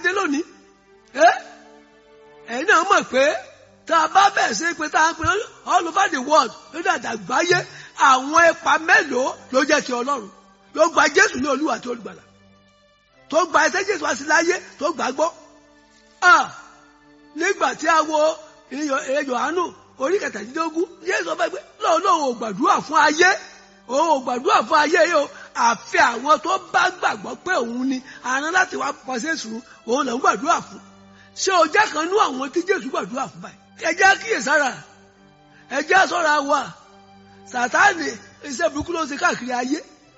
dé lónìí ẹ́ ẹ̀yin náà mọ̀ pé tá a bá bẹ̀ sí pé tá a ń pè all over the world lórí àdàgbáyé àwọn ipa mélòó ló jẹ́ ti ọlọ́run ló gba jésù ní olúwa tó olùgbàlà tó gba ẹsẹ̀ jésù wá sí láyé tó gbàgbọ́ nígbà tí a wo Jòhánù orí kẹtàdínlógún Jésù ọba gbé lóun lóun ò gbàdúrà fún ayé òun ò gbàdúrà fún ayé yìí o àfi àwọn tó bá gbàgbọ́ pé òun ni àrán láti wá pàṣẹ sùn òun lòun gbàdúrà fún ṣé o jẹ́ kan nú àwọn tí Jésù gbàdúrà fún báyìí ẹ jẹ́ kíyèsára ẹ jẹ́ ṣọ́ra wa Sátánì iṣẹ́ burúkú ló ń ṣe káàkiri ayé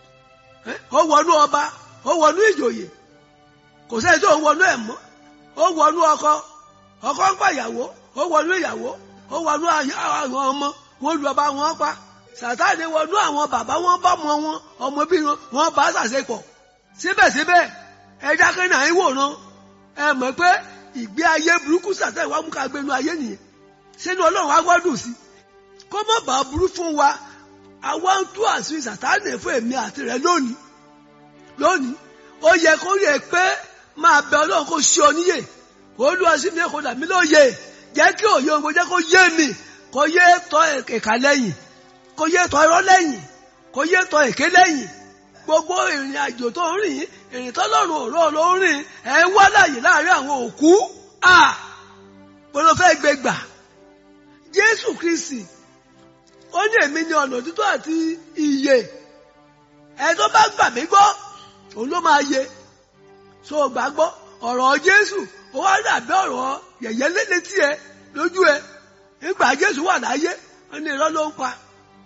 ó wọnú ọba ó wọnú ìjòyè kò sẹ́yìn tó ń wọnú ẹ̀ mọ́ ó wọnú ọkọ ọkọ ń pa ìyàwó ó wọnú ìyàwó ó wọnú àwọn ọmọ wọn lu ọba wọn pa Sátánì wọnú àwọn bàbá wọn bá ọmọ wọn ọmọ bí wọn bá ṣàṣepọ̀ síbẹ̀síbẹ̀ ẹja kẹ́nà ń wòran ẹ mọ̀ pé ìgbé ayé burúkú Sátánì wà mú ká gbénu ayé nìyẹn sínú Ọlọ́run wa gbọ́dùn sí kó má bàa burú fún wa àwa ń tú àṣírí Sátánì fún èmi àti rẹ lónìí lónìí ó yẹ kó yẹ pé máa bẹ Ọlọ́run kó ṣe ọ níyè olúwa sí mi kò dà mí lóye jẹ́ kí òye òun kò jẹ́ kó yé mi kó yé tọ́ ẹ̀ka lẹ́yìn kó yé tọ́ irọ́ lẹ́yìn kó yé tọ́ èké lẹ́yìn gbogbo ìrìn àjò tó ń rìn ìrìn tọ́lọ́run òró ló ń rìn ẹ̀ ń wá láàyè láàrin àwọn òkú à bọ́lá fẹ́ gbé gbà Jésù Kristi ó ní èmi ní ọ̀nà òtítọ́ àti ìyè ẹ̀ tó bá gbà mí gbọ́ òun ló máa yè so gbàgbọ́ ọ̀rọ̀ Jésù ó wá dàbí ọ̀rọ̀ yẹ̀yẹ́ létí ẹ lójú ẹ nígbà Jésù wà láyé ó ní irọ́ ló ń pa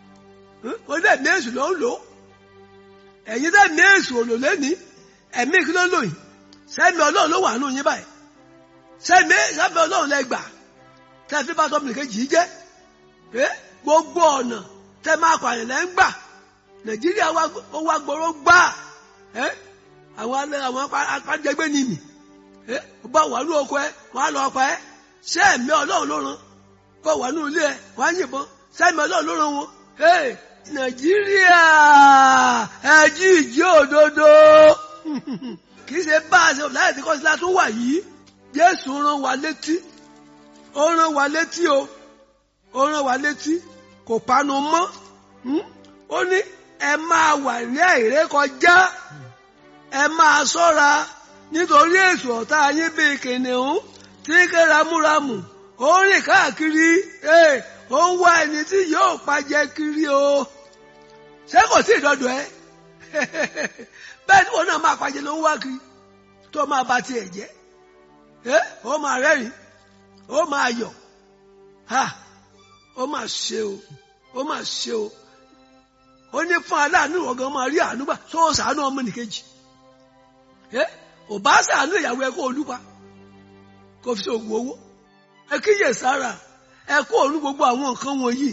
ó dẹ̀ ní èsù ló ń lò ẹ̀yin dẹ̀ ní èsù òlò lẹ́ni ẹ̀mí kí ló ń lò yìí sẹ́mi Ọlọ́run ló wà nù yín báyìí sẹ́mi sẹ́mi Ọlọ́run lẹ gbà tẹ́ fi bá tọ́mìnì kejì jẹ́ gbogbo ọ̀nà tẹ́ máa pààyàn lẹ́ ń gbà Nàìjíríà ó wá gbọ́rọ̀ gbà àwọn àwọn apájẹgbé ni mì bá wà ní oko ẹ wọn á lọ ọpa ẹ ṣé ẹ̀mí Ọlọ́run ló rán bá wà ní ilé ẹ wọn á yìnbọn ṣé ẹ̀mí Ọlọ́run ló rán wọn. Nàìjíríà ẹjí ìjí òdodo kì í ṣe bá a ṣe láì tí kọ́sílá tó wà yìí Jésù rán wa létí ó rán wa létí o ó rán wa létí kò panu mọ́ ó ní ẹ máa wà ní àìrékọjá ẹ máa ṣọ́ra nítorí èso ọ̀tá yín bíi kìnìún tí ń ké ramúramù ó ń rìn káàkiri ó ń wá ẹni tí yóò pajẹ kiri o ṣé kò sí ìdọ́dọ̀ ẹ bẹ́ẹ̀ ni wọn náà máa pajẹ ló ń wá kiri tó máa ba tiẹ̀ jẹ́ ó máa rẹ́rìn ó máa yọ̀ ó máa ṣe o ó máa ṣe o ó ní fún aláàánú ọ̀gán máa rí àánú gbà tó sàánú ọmọ nìkejì ò bá sàánú ìyàwó ẹ kó olúpa kó fi ṣoògùn owó ẹ kíyè sára ẹ kó òun gbogbo àwọn nǹkan wọ̀nyí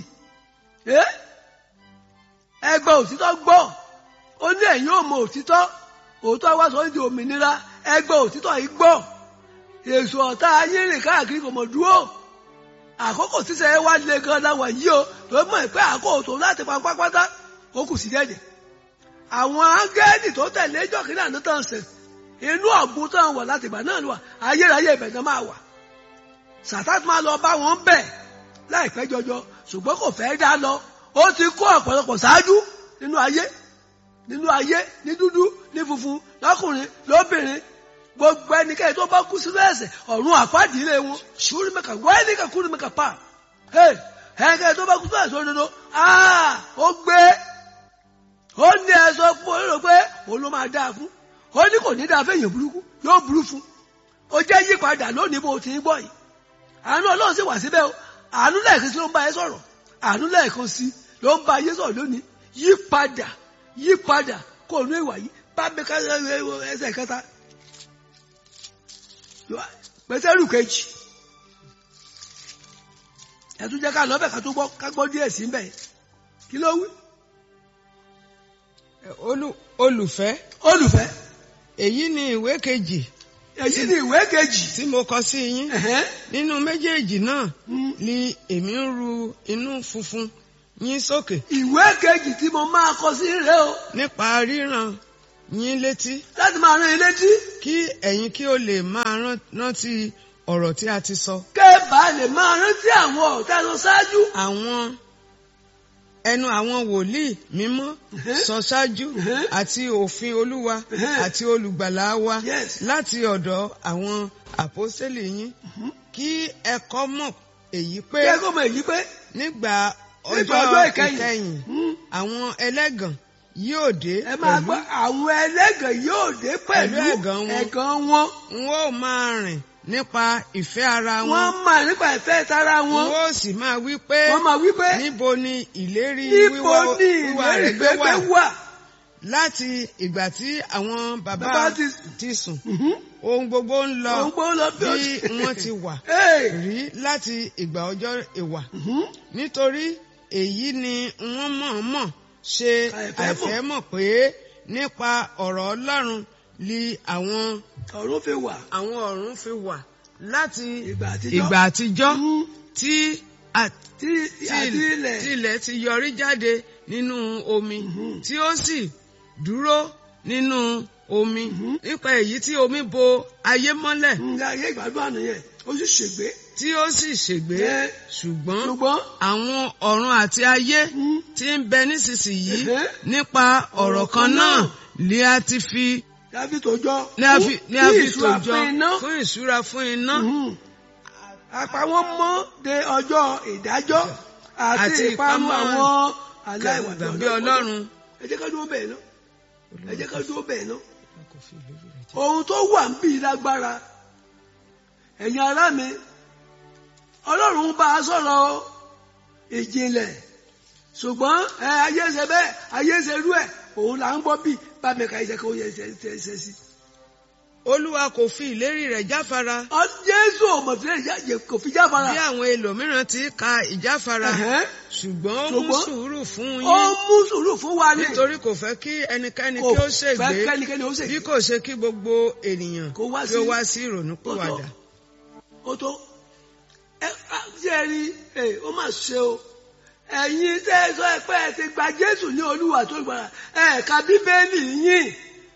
ẹ gba òtítọ́ gbọ́ ó ní ẹ̀yin ò mọ òtítọ́ òótọ́ wá sọ ní òmìnira ẹ gba òtítọ́ yìí gbọ́ èso ọ̀tá ayé rìn káàkiri kò mọ̀ dúró àkókò sísẹ wá lé gan láwọn yìí o tó mọ̀ pé àkókò tó láti pa pápátá ó kù sí dẹ́dẹ̀ àwọn áńgẹ́lì tó tẹ̀lé jọ̀kínà ní tàn sẹ̀ inú ọ̀gbun tán wọ̀ láti ìgbà náà wà ayérayé ibẹ̀ náà máa wà sàtát máa lọ bá wọn bẹ̀ láìpẹ́ jọjọ ṣùgbọ́n kò fẹ́ dá lọ ó ti kó ọ̀pọ̀lọpọ̀ ṣáájú nínú ayé nínú ayé ní dúdú ní funfun lọ́kùnrin lóbìnrin gbogbo ẹnikẹ́ni tó bá kú sínú ẹ̀ṣẹ̀ ọ̀run àpáàdì ilé wọn ṣùgbọ́n mẹ́ka wọ́n ẹnìkan kúrú mẹ́ka pa ẹnikẹ́ni tó bá kú sínú ẹ̀ṣẹ̀ òdodo ó gbé ó ní ẹ sọ fún olóró pé òun ló máa dáa fún ó ní kò ní dáa fẹ́yìn burúkú yóò burú fún ó jẹ́ yípadà lónìí bó ti ń gbọ́ yìí àánú ọlọ́run sì wà síbẹ̀ o àánú lẹ́ẹ̀kan sí ló ń bá ẹ sọ̀rọ̀ àánú lẹ́ẹ̀kan sí ló ń bá ayé sọ̀rọ̀ lónìí yípadà yípadà kò ní ìwà yìí bá mi ká ẹsẹ̀ kẹta pẹ̀sẹ̀rù kejì ẹ̀tún jẹ́ ká lọ́bẹ̀ ká tó gbọ́ ká gbọ́ díẹ̀ sí bẹ́ẹ̀ kí ló wí. olùfẹ́ olùfẹ́ èyí ni ìwé kejì èyí ni ìwé kejì tí mo kọ sí yín nínú méjèèjì náà ni èmi ń ru inú funfun yín sókè ìwé kejì tí mo máa kọ sí rẹ o nípa ríran yín létí láti máa rán ilé tí kí ẹ̀yin kí ó lè máa rán- rántí ọ̀rọ̀ tí a ti sọ. kẹ́ẹ̀bà lè máa rántí àwọn ọ̀tá lọ ṣáájú. àwọn ẹnu àwọn wòlíì mímọ́ Mhm. sọ ṣáájú Mhm. àti òfin olúwa Mhm. àti olùgbàlà wa Yes. láti ọ̀dọ̀ àwọn àpọ́sítélì yín kí ẹ kọ́ mọ̀ èyí pé kí ẹ kó mọ èyí pé nígbà nípa ọjọ́ ọjọ́ ìkẹyìn ìkẹyìn hmm, àwọn ẹlẹ́gàn yóò dé ẹ máa pẹ̀lú gbọ́ àwọn ẹlẹ́gàn yóò dé pẹ̀lú Pẹ̀lú ẹ̀gàn wọn. ẹ̀gàn wọn. n ó máa rìn nípa ìfẹ́ ara wọn wọ́n máa nípa ìfẹ́ tara n wọn. ó sì máa wí pé wọ́n máa wí pé níbo ni ìlérí níbo wíwá ni wíwá ìlérí rẹ̀ gbé wà gbẹgbẹ wà. láti ìgbà tí àwọn bàbá Bàbá ti- ti sùn Mhm. ohun gbogbo ń lọ òun gbọ́ lọ bí bí wọ́n ti wà Hey! rí láti ìgbà ọjọ́ ìwà Mhm. nítorí èyí ni wọ́n mọ̀ọ́mọ̀ ṣe Àìfẹ́ mọ̀. àìfẹ́ mọ̀ pé nípa ọ̀rọ̀ Ọlọ́run li àwọn ọ̀run fi wà àwọn ọ̀run fi wà láti ìgbà àtijọ́. ìgbà àtijọ́ Mhm. tí a- tí àti ilẹ̀ tí ilẹ̀ ti yọrí jáde nínú omi Mhm. tí ó sì dúró nínú omi Mhm. nípa èyí tí omi bo ayé mọ́lẹ̀ ń ga ayé ìgbàdùn àná yẹn ó sì ṣègbé. tí ó sì ṣègbé Ẹ. ṣùgbọ́n ṣùgbọ́n àwọn ọ̀run àti ayé mhm, tí ń bẹ nísinsìnyí Ẹ̀hẹ́. nípa ọ̀rọ̀ kan náà lè a ti fi láfi tòjọ́ lè a fi lè a fún fi ìṣúra tòjọ fún iná. fún ìṣúra fún iná Mhm. àpá wọn mọ́ de ọjọ́ ìdájọ́ àti Àti ìparun ìpamọ́ àwọn aláìwà gbàgbé Ọlọ́run. ẹ jẹ́ ká dúró bẹ́ẹ̀ náà ẹ jẹ́ ká dúró bẹ́ẹ̀ náà ohun tó wà ń bí lágbára ẹ̀yin ará mi ọlọ́run bá a sọ̀rọ̀ ìjìnlẹ̀ ṣùgbọ́n ẹ ayé ṣe bẹ́ẹ̀ ayé ṣe rú ẹ̀ òun là ń gbọ́ bí bá mi ka iṣẹ́ kó yẹ ṣe ṣe ṣe sí. Olúwa kò fi ìlérí rẹ̀ jáfara ọ Jésù ò mọ̀ sí ẹ̀yà kò fi jáfara. bí àwọn ẹlòmíràn ti ka ìjáfara Ẹ̀hẹ́n. ṣùgbọ́n ó mú Ṣùgbọ́n sùúrù fún ó yín mú sùúrù fún wa ní. nítorí kò fẹ́ kí ẹnikẹ́ni kò kí ó fẹ́ ṣègbé kẹ́nikẹ́ni ó ṣègbé. bí kò ṣe kí gbogbo ènìyàn Kó wá kí ó sí- wá sí ìrònúpìwàdà. ó tó ẹ á, ṣé ẹ rí ẹ ó mà ṣe o ẹ̀yin tẹ́ ẹ sọ ẹ pé ẹ ti gba Jésù ní Olúwa tó gbàrà ẹ ka Bíbélì yín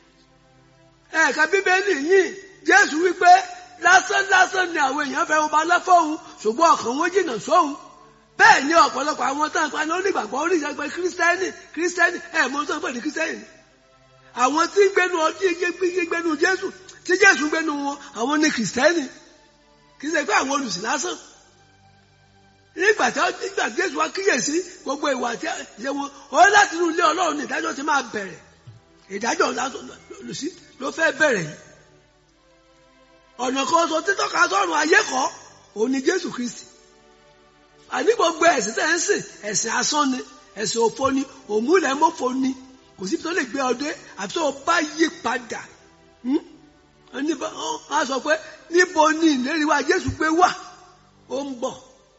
ẹ ka Bíbélì yín Jésù wípé lásán lásán ni àwọn èèyàn fẹ́ ọba lọ́fọ̀ọ́hún ṣùgbọ́n ọkàn wọn jìnnà sóhun bẹ́ẹ̀ ni ọ̀pọ̀lọpọ̀ àwọn tó ń pa ní onígbàgbọ́ oníṣẹ́gbẹ́ kírísítẹ́nì kírísítẹ́nì ẹ̀ mọ́ tó ń pè ní kírísítẹ́nì àwọn tí gbénu ọtí gbénu Jésù tí Jésù gbénu wọn àwọn ní kírísítẹ́nì kì í ṣe pé àwọn olùsìn lásán nígbà tí nígbà tí Jésù wá kíyèsí gbogbo ìwà àti ìṣe wọn ó láti inú ilé Ọlọ́run ní ìdájọ́ ti máa bẹ̀rẹ̀ ìdájọ́ olùsí ló fẹ́ bẹ̀rẹ̀ yìí ọ̀nà kan sọ títọ́ka sọ́run ayé kọ́ òun ni Jésù Kristi àní gbogbo ẹ̀sìn tẹ̀ ń sìn ẹ̀sìn asán ni ẹ̀sìn òfo ni òmùlẹ̀ mọ́fo ni kò síbi tó lè gbé ọdẹ àti tó bá yí padà Hmm? Ẹni bá- ọ- á sọ pé níbo ni ìlérí wa Jésù pé wà ó ń bọ̀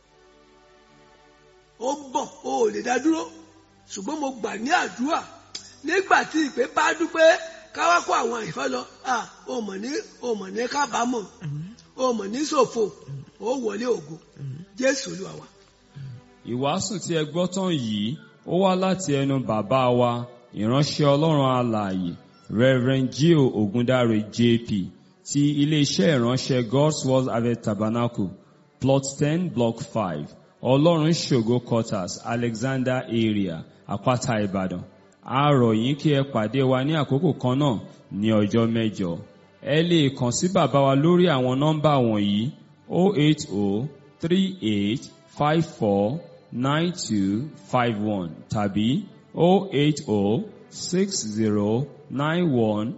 ó ń bọ̀ ó ò lè dá dúró ṣùgbọ́n mo gbà ní àdúrà nígbà tí ìpè bá dúpẹ́ káwá kó àwọn àìfẹ́ lọ à ó mọ̀ ní ó mọ̀ ní kábàámọ̀ ó mọ̀ ní ṣòfò ó wọlé ògo Jésù Olúwa wa. Ìwàásù tí ẹ gbọ́ tán yìí ó wá láti ẹnu bàbá wa ìránṣẹ́ Ọlọ́run alààyè Reverend Gio Ogundare JP ti iléeṣẹ́ ìránṣẹ́ God's Word Harvest Tabernacle plot ten block five Ọlọ́run ṣògo quarters Alexander area Àpáta Ìbàdàn a rọ̀ yín kí ẹ pàdé wa ní àkókò kan náà ní ọjọ́ mẹ́jọ ẹ lè kàn sí bàbá wa lórí àwọn nọ́mbà wọ̀nyí 080 38 54 9251 tàbí 080 60 91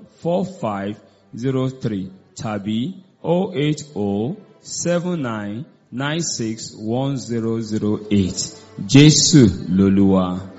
4503 tàbí 080 79 96 1008 Jésù lolúwa.